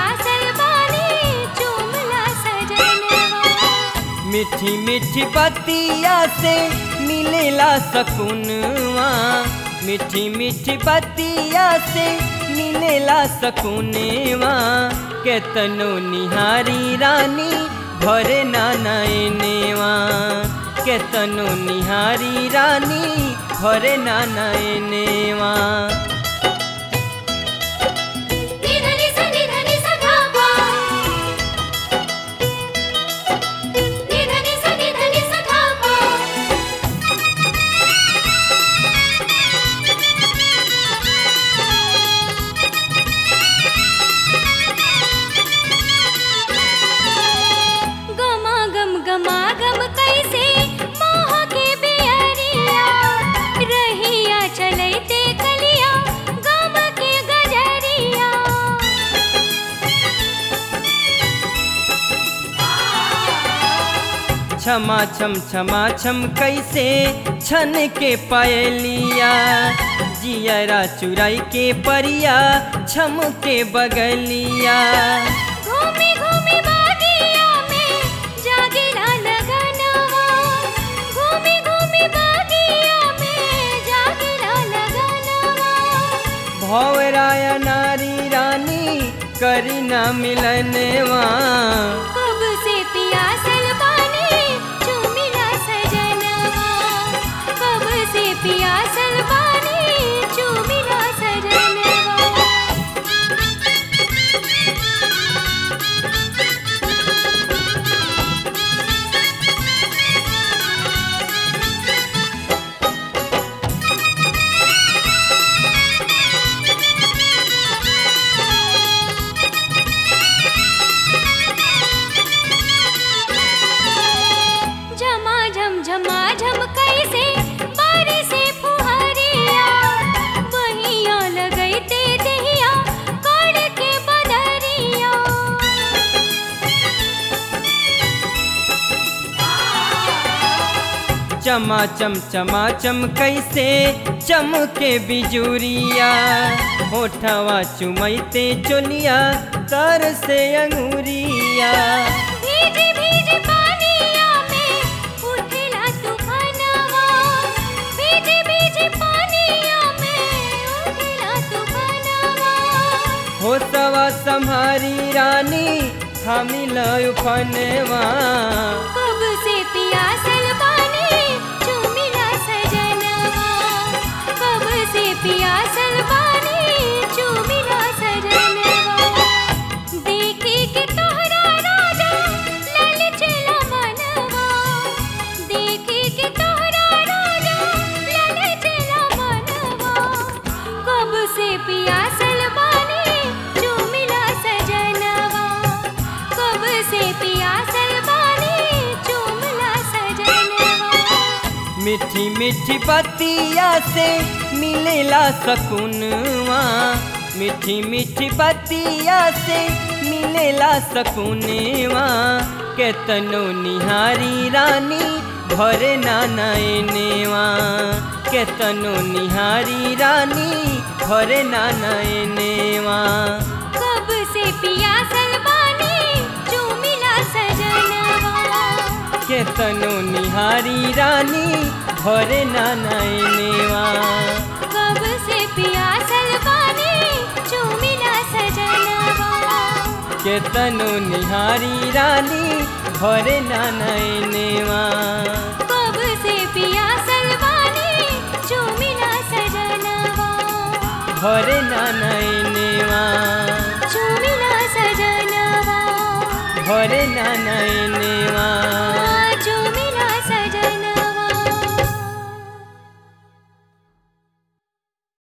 पियासल बानी चुमला सजनवा मीठी मीठी बतिया से मिलेला सकूनवा मीठी मीठी बतिया से मिलेला सकूनवा केतनो निहारी रानी भरे नाना एनेवा केतनो निहारी रानी भरे नाना एनेवा निधनी स निधनी स धापा निधनी स निधनी स धापा गमा गम गमा गम कैसे मोह के बेअरिया रहिया चलैते कलिया गम के गजरिया क्षमा छम क्षमा छम कैसे छन के पायलिया जियरा चुराई के परिया छम के बगलिया घूमी घूमी बागिया में जागेला लगनवा घूमी घूमी बागिया में जागेला लगनवा भौराय नारी रानी करी ना मिलनवा कब से पियासल बानी चुमिला सजनवा कब से पियासल बानी चुमिला सजनवा झमा झम झमा झम कैसे बारिश से फुहरिया बहिया लगैते देहिया काढ़ के बदरिया चमा चम चमा चम कैसे चम के बिजुरिया होठवा चुमैते चोलिया तर से अंगूरिया भीजी भीजी पानिया में उठेला तूफानवा भीजी भीजी पानिया में उठेला तूफानवा होसवा संहारी रानी हमिल उफनवा कब से पियासल बानी चुमिला सजनवा कब से पियासल बानी चुमिला सजनवा देखे के तोहरा राजा लाल चला मनवा देखे के तोहरा राजा लाल चला मनवा कब से पियासल बानी चुमिला सजनवा कब से पियासल बानी चुमिला सजनवा मीठी मीठी बतिया से मिलेला सकूनवा मीठी मीठी बतिया से मिलेला सकूनवा केतनो निहारी रानी भरे नाना एनेवा केतनो निहारी रानी भरे नाना एनेवा कब से पियासल बानी चुमिला सजनवा केतनो निहारी रानी भरे नाना एनेवा कब से पियासल बानी चुमिला सजनवा केतनो निहारी रानी भरे नाना एनेवा कब से पियासल बानी चुमिला सजनवा भरे नाना एनेवा चुमिला सजनवा भरे नाना एनेवा